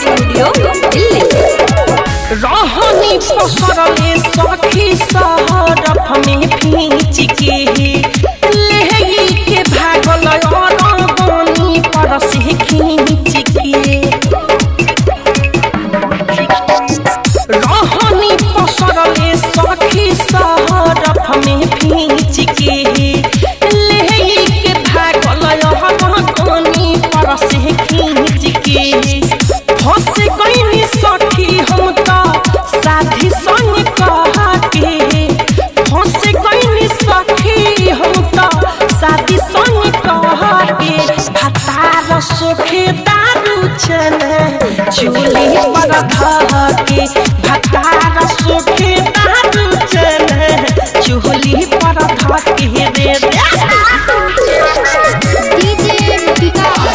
studio Delhi रहनी पसरले सखी सहरफ में भींच के लेही के भागल अरगनी पर से खींच के रहनी पसरले सखी सहरफ में भींच के लेही के भागल अरगनी पर से खींच के फंस गईनी सखी हम त साथी संग कहा के फंस गईनी सखी हम त साथी संग कहा के हतार सोखे दारू चने चूली पर धह के हतार सोखे दारू चने चूली पर धह के रे डीजे विकास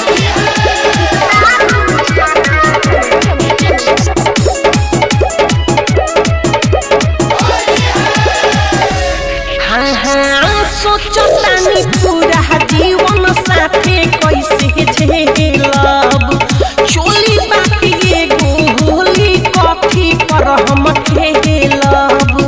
हाँ हाँ सोचतानी पूरा जीवन साथे कैसे झेलब चोली बाटी एगो होली कॉफी पर हम खेलब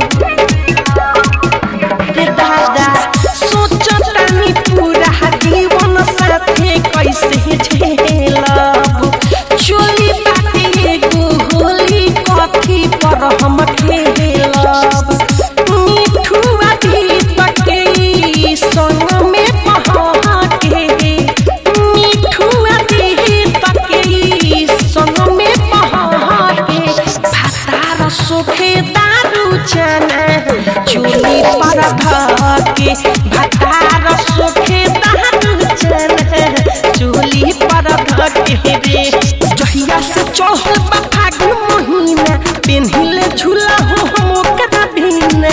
रे दादा सोचतानी पूरा जीवन साथे कैसे झेलब चोली बाटी एगो होली कॉफी पर हम खेलब मिठुआ भी तके संग में बहा के मिठुआ भी तके संग में बहा के भातार सोखे दारू चना चूली पर धके भातार सोखे दारू चना चूली पर धके रे जहिया से चढ़ल बा फागुन महीना पेन्हिले झूला हो हम ओकरा बिना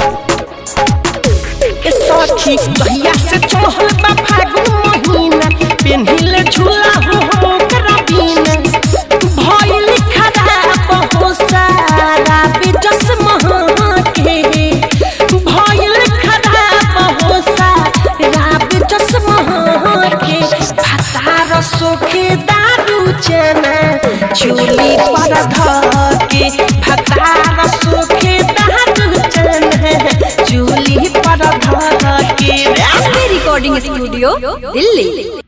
ए सखी जहिया से चढ़ल बा फागुन महीना पेन्हिले झूला हो हम ओकरा बिना भइल खराब हो सारा बेजस महा के भइल खराब हो सारा बेजस महा के भातार सोखे दारू चना चूली पर धके भातार सोखे दारू चना चूली पर धके रिकॉर्डिंग स्टूडियो दिल्ली